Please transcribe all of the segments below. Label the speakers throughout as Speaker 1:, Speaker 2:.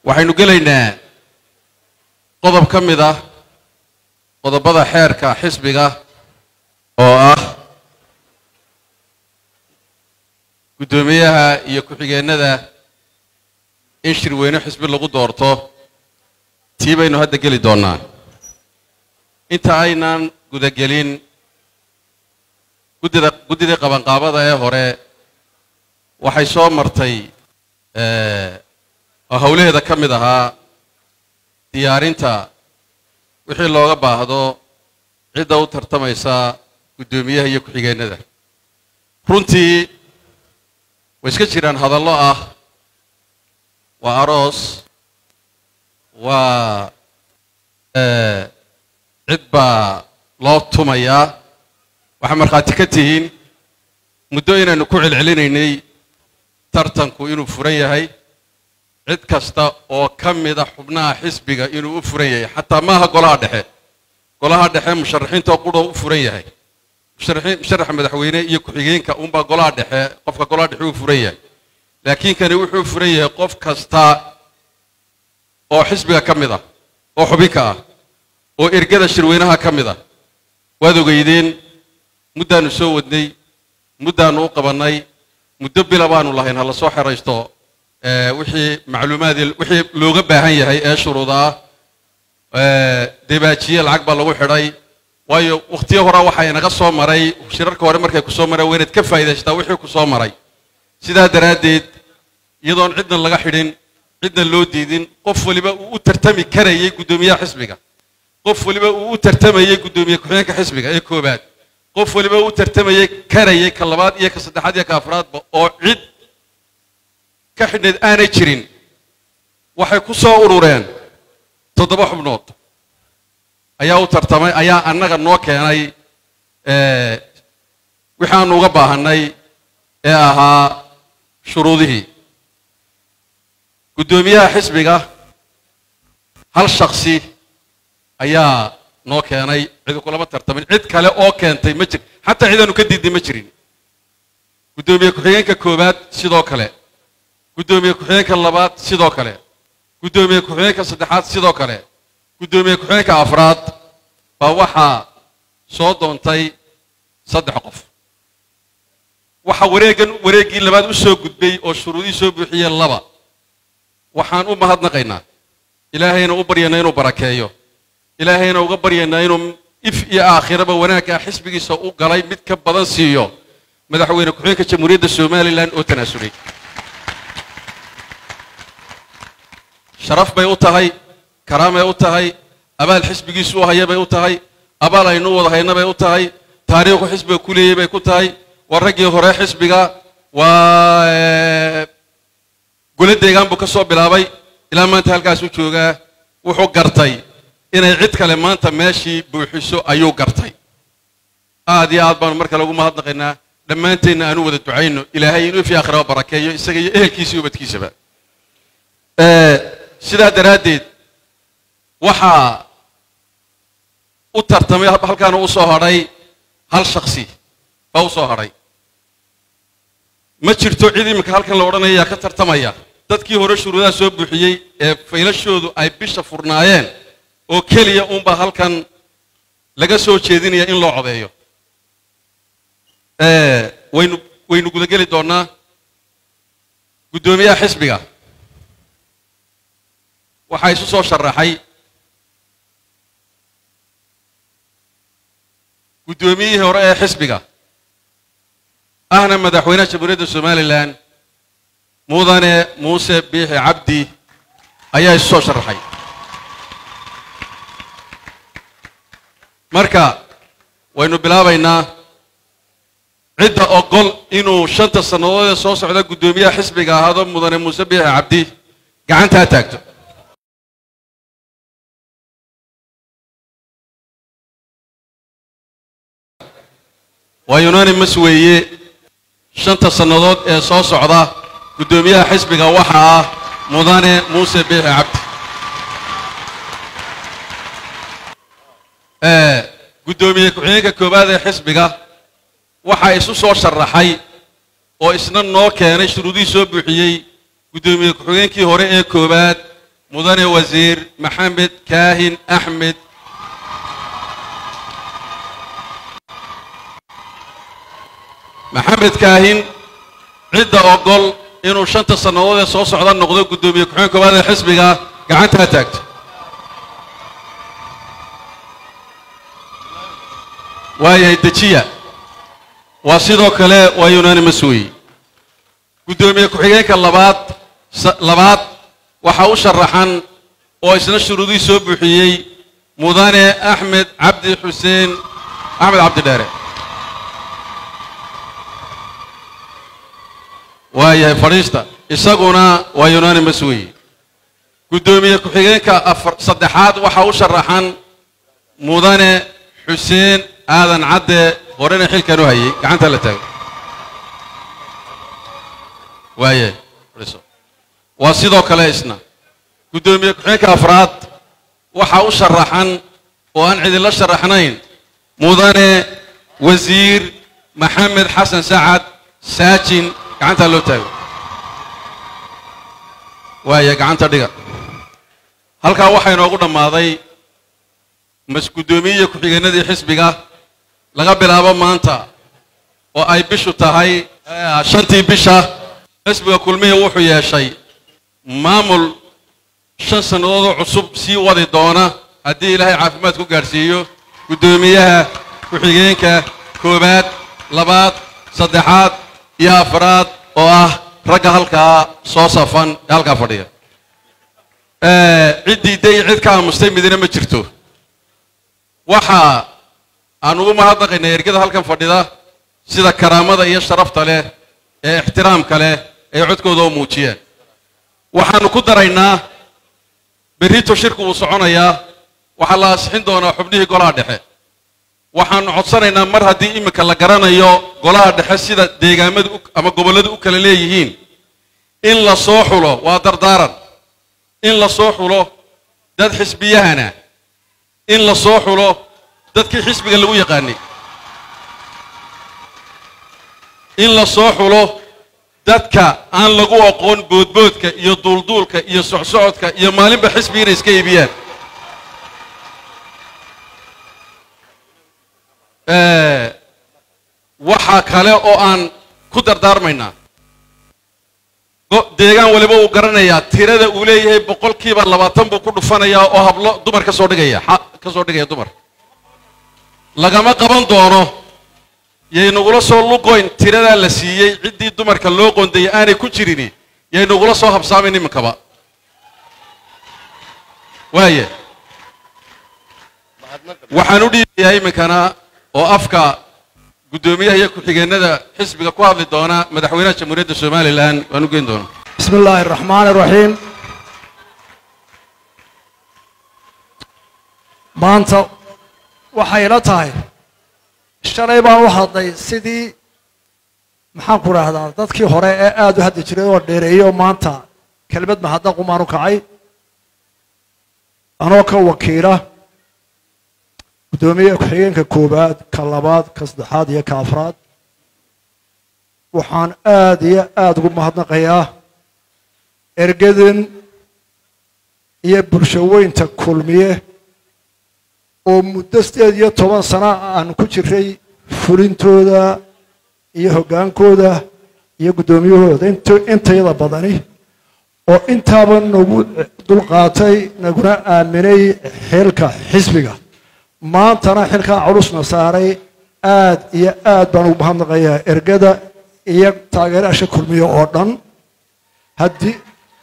Speaker 1: waxaynu gelaynaa qodob ka mid ah qodobada xeerka xisbiga oo ah guddoomiyaha iyo ku-xigeennada in shirweyne xisbi lagu doorto tii baynu hadda geli doonnaa inta aynan gudagelin guddida guddidii qabanqaabada ee hore waxay soo martay oo howlaheeda ka mid ahaa diyaarinta wixii looga baahdo cidda u tartamaysa guddoomiyaha iyo ku-xigeennada runtii way iska jiraan hadallo ah waa aroos waa cid baa loo tumayaa waxaa markhaati ka tihiin muddo inaynu ku celcelinaynay tartanku inuu furan yahay cid kasta oo ka mida xubnaha xisbiga inuu u furan yahay xataa maaha golaha dhexe golaha dhexe musharaxiinta qura u furan yahay musharaxa madaxweyne iyo ku-xigeenka unbaa golaha dhexe qofka golaha dhexe uu furan yahay laakiin kani wuxuu furan yahay qof kasta oo xisbiga ka mid ah oo xubinka ah oo ergada shirweynaha ka mid ah waad ogeydeen muddaannu soo wadnay muddaannu u qabannay muddo bila baanu lahayn ha la soo xeraysto wixii macluumaadii wixii looga baahan yahay ee shuruuda ah debaajiye lacag baa lagu xidhay waayo wakhtiyo hore waxaa inaga soo maray shirarka hore markay ku soo mareen waa inaad ka faa'idaystaa wixii ku soo maray sidaa daraaddeed iyadoon cidna laga xidhin cidna loo diidin qof waliba uu u tartami karayay guddoomiyaha xisbiga qof waliba uu u tartamayey guddoomiye ku-xigeenka xisbiga ee koobaad qof waliba uu u tartamayey karayay ka labaad iyo ka saddexaad iyo ka afraadba oo cid ka xidhnayd aanay jirin waxay ku soo urureen toddoba xubnood ayaa u tartamay ayaa annaga noo keenay waxaanu uga baahannay ee ahaa shuruudihii guddoomiyaha xisbiga hal shaksi ayaa noo keenay cid kulama tartamin cid kale oo keentay ma jir xataa cidaanu ka diidnay ma jirin guddoomiye ku-xigeenka koowaad sidoo kale guddoomiye ku-xigeenka labaad sidoo kale guddoomiye ku-xigeenka saddexaad sidoo kale guddoomiye ku-xigeenka afraad baa waxaa soo doontay saddex qof waxaa wareeggan wareeggii labaad u soo gudbay oo shuruudihii soo buuxiyey laba waxaan u mahadnaqaynaa ilaahayna u baryaynaa inuu barakeeyo ilaahayna uga baryaynaa inuu if iyo aakhiraba wanaaggaa xisbigiisa u galay mid ka badan siiyo madaxweyne ku-xigeenka jamhuuriyadda somalilan oo tanaasulay sharaf bay u tahay karaamay u tahay abaal xisbigiisu u haya bay u tahay abaal aynu wada hayna bay u tahay taariikhu xisbiga ku leeyay bay ku tahay waa raggii hore xisbiga waa gole deegaan buu ka soo bilaabay ilaa maanta halkaasuu joogaa wuxuu gartay inay cid kale maanta meeshii buuxiso ayuu gartay aad iyo aad baanu mar kale ugu mahadnaqaynaa dhammaanteenna aanu wada ducayno ilaahay inuu fi aakhiraba barakeeyo isaga iyo ehelkiisa iyo ubadkiisaba sidaa daraaddeed waxaa u tartamay halkaana u soo hadhay hal shaksi baa u soo hadhay ma jirto cid iminka halkan la odhanaya yaa ka tartamaya dadkii hore shuruudaha soo buuxiyey ee faylashoodu ay bisha furnaayeen oo keliya uunbaa halkan laga soo jeedinaya in loo codeeyo waynu waynu gudageli doonnaa guddoomiyaha xisbiga waxaa isu soo sharaxay guddoomiyihii hore ee xisbiga ahna madaxweynaha jamhuuriyadda somalilan mudane muuse biixi cabdi ayaa isu soo sharaxay marka waynu bilaabaynaa cidda ogol inuu shanta sannadood ee soo socda guddoomiyaha xisbiga ahaado mudane muuse biixi cabdi gacantaa taagto waa unanimus weeye shanta sannadood ee soo socda guddoomiyaha xisbiga waxa ah mudane muuse biixi cabdi guddoomiye ku-xigeenka koowaad ee xisbiga waxaa isu soo sharaxay oo isna noo keenay shuruudihii soo buuxiyey guddoomiye ku-xigeenkii hore ee koowaad mudane wasiir maxamed kaahin axmed maxamed kaahin cidda ogol inuu shanta sannadood ee soo socda noqdo guddoomiye ku-xigeen koowaad ee xisbiga gacantaa taagto waayahay dejiya waa sidoo kale waa unanimus weeye guddoomiye ku-xigeenka labaad labaad waxaa u sharaxan oo isna shuruudihii soo buuxiyey mudane axmed cabdi xuseen axmed cabdidheere waayahay fadhiista isaguna waa unanimus weeye guddoomiye ku-xigeenka afar saddexaad waxaa u sharaxan mudane xuseen aadan cadde horena xilkan u hayay gacanta la taago waayahay fadhiiso waa sidoo kale isna guddoomiye ku-xigeenka afraad waxaa u sharaxan oo aan cidinla sharaxnayn mudane wasiir maxamed xasan sacad saajin gacantaa loo taago waaya gacanta dhiga halkaa waxaa inoogu dhammaaday mas guddoomiyiya ku-xigeenadii xisbiga laga bilaabo maanta oo ay bishu tahay shantii bisha xisbiga kulmihii wuxuu yeeshay maamul shan sannadoodoo cusub sii wadi doona haddii ilaahay caafimaad ku gaadhsiiyo guddoomiyaha ku-xigeenka koowaad labaad saddexaad iyo afraad oo ah ragga halkaa soo safan ee halkaa fadhiya ciddii day cid ka aamustay midina ma jirto waxa aan ugu mahadnaqaynaa ergada halkan fadhida sida karaamada iyo sharafta leh ee ixtiraamka leh ee codkooda oo muujiyeen waxaannu ku daraynaa berrito shirku wuu soconayaa waxaa la asixin doonaa xubnihii golaha dhexe waxaannu codsanaynaa mar haddii iminka la garanayo golaha dhexe sida deegaamadu ama gobolladu u kala leeyihiin in la soo xulo waa dardaaran in la soo xulo dad xisbiyahana in la soo xulo dadkii xisbiga lagu yaqaanay in la soo xulo dadka aan lagu aqoon boodboodka iyo duulduulka iyo socsocodka iyo maalinba xisbi inay iska iibiyaan waxaa kale oo aan ku dardaarmaynaa deegaan waliba uu garanayaa tirada uu leeyahay boqolkiiba labaatan buu ku dhufanayaa oo hablo dumar ka soo dhigaya ka soo dhigaya dumar lagama qaban doono yaynagula soo lugoyn tiradaa la siiyey ciddii dumarka loo qondayay aanay ku jirini yaynagula soo habsaamin iminkaba waaya waxaan u dhiibayaa iminkana oo afka guddoomiyaha iyo ku-xigeenada xisbiga ku hadli doona madaxweynaha jamhuuriyadda somalilan waan u geyn doona
Speaker 2: bismi illaahi araxmaan iraxiim maanta waxay ila tahay shalay baan u hadlay sidii maxaan ku idhaahdaa dadkii hore ee aada u hadli jiray oo dheereeyey oo maanta kelmad mahadnaqumaan u kacay anoo ka wakiila guddoomiyaha ku-xigeenka koowaad ka labaad ka saddexaad iyo ka afraad waxaan aada iyo aada ugu mahadnaqayaa ergadan iyo bulshaweynta kulmiye oo muddo sideed iyo toban sana aan ku jiray fulintooda iyo hoggaankooda iyo guddoomiyahooda intayada badani oo intaaba nagu dulqaatay naguna aaminay xilka xisbiga maantana xilkaa culusna saaray aad iyo aad baan ugu mahadnaqayaa ergada iyo taageeraasha kulmiye oo dhan haddii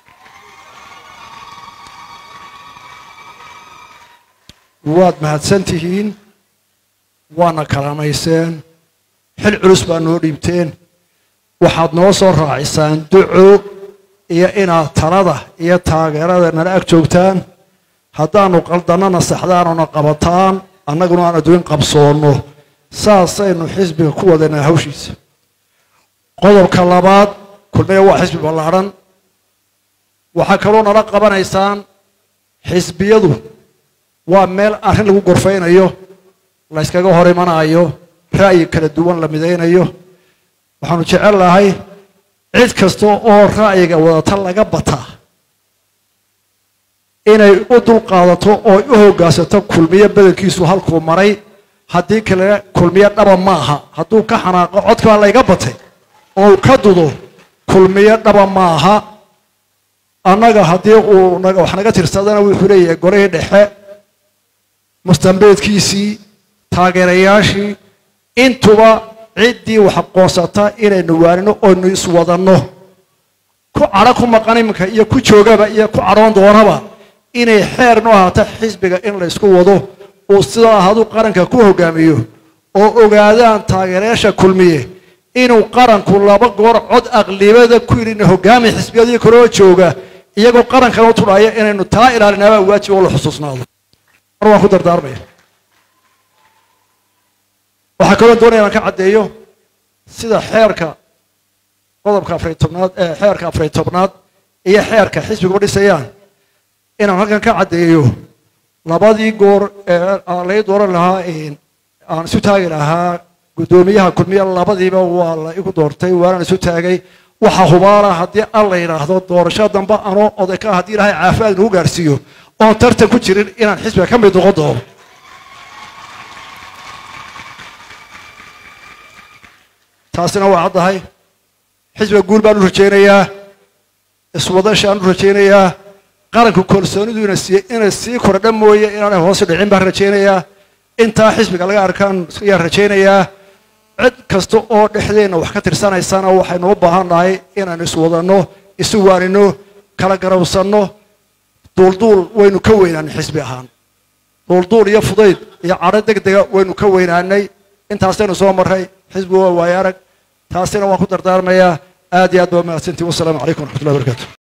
Speaker 2: waad mahadsan tihiin waana karaamayseen xil culus baa noo dhiibteen waxaad noo soo raacisaan duco iyo inaad talada iyo taageerada nala ag joogtaan haddaanu qaldannana saxdaanuna qabataan annaguna aan adduun qabsoonno saasaynu xisbiga ku wadaynaa hawshiisa qodobka labaad kulmiya waa xisbi ballaadhan waxaa kaloo nala qabanaysaan xisbiyadu waa meel arrin lagu gorfaynayo layskaga hor imanayo ra'yi kala duwan la midaynayo waxaanu jecel lahay cid kasta oo ra'yiga wadata laga bataa inay u dulqaadato oo u hoggaansato kulmiye badankiisu halkuu maray haddii kale kulmiye dhaba ma aha hadduu ka xanaaqo codkaa layga batay oo uu ka dudo kulmiye dhaba ma aha annaga haddii uu wax naga tirsadana wuxuu leeyahay golihii dhexe mustambeedkiisii taageerayaashii intuba ciddii wax aqoonsata inaynu waanino oynu iswadanno ku cadho ku maqan iminka iyo ku joogaba iyo ku cadhoon doonaba inay xeer nu ahaato xisbiga in laysku wado uu sidaa ahadu qaranka ku hogaamiyo oo ogaadaan taageerayaasha kulmiye inuu qaranku laba goor cod aqlibada ku yidhi hogaami xisbiyadii kaloo jooga iyagoo qarankan u tudhaya inaynu taa ilaalinaabaa waajib oo la xusuusnaado mar waan ku dardaarmaya waxaa kaloo doonaya inaan ka caddeeyo sida xeerka qodobka afariy tobnaad ee xeerka afariy tobnaad iyo xeerka xisbiga u dhisayaan inaan halkan ka caddeeyo labadii goor ee aan lai dooran lahaa aan isu taagi lahaa guddoomiyaha kulmiye labadiiba waa la igu doortay waanaan isu taagay waxa hubaala haddii an la yidhaahdo doorasho dambe anoo oday ka haddii ilaahay caafimaad nagu gaarsiiyo oon tartan ku jirin inaan xisbiga ka mid noqon doono taasina waa caddahay xisbiga guul baan u rajaynayaa iswadashaan u rajaynayaa qaranka kalsoonidu ina siiye inay sii kordha mooye inaanay hoos dhicin baan rajaynayaa intaa xisbiga laga arkaan ayaan rajaynayaa cid kasta oo dhexdeenna wax ka tirsanaysana waxaynu u baahan nahay inaan iswadanno isu waanino kala garawsanno duulduul waynu ka weynaanay xisbi ahaan duulduul iyo fudayd iyo cadho deg dega waynu ka weynaanay intaasaynu soo marray xisbigu waa waayo arag taasina waan ku dardaarmayaa aad iyo aad baa mahadsantiin wasalaamu calaykum waraxmatullahi barakaatu